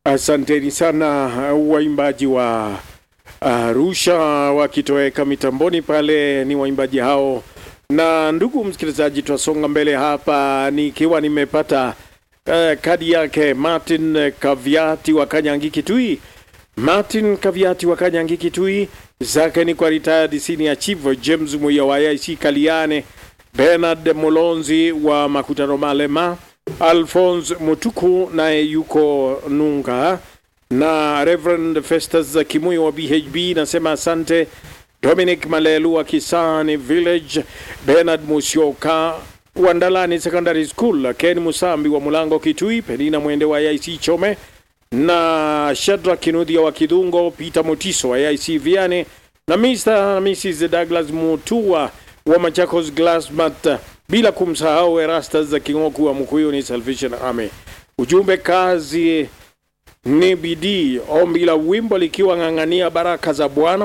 Asanteni sana waimbaji wa Arusha wakitoweka mitamboni pale, ni waimbaji hao. Na ndugu msikilizaji, twasonga mbele hapa nikiwa nimepata uh, kadi yake Martin Kaviati wa Kanyangi Kitui. Martin Kaviati wa Kanyangi Kitui, zake ni kwa retired senior chief James Muya wa IC Kaliane, Bernard Mulonzi wa Makutano Malema, Alphonse Mutuku naye yuko Nunga na Reverend Festus Kimuyo wa BHB nasema asante. Dominic Malelu wa Kisani Village, Bernard Musyoka wa Ndalani Secondary School, Ken Musambi wa Mulango Kitui, Penina Mwende wa IC Chome na Shadra Kinuthia wa Kidhungo, Peter Motiso wa IC Viane na Mr. na Mrs. Douglas Mutua wa Machakos Glassmat, bila kumsahau Erastus za Kingoku wa Mkuyuni Salvation Army. Ujumbe kazi ni bidii, ombi la wimbo likiwa ng'ang'ania baraka za Bwana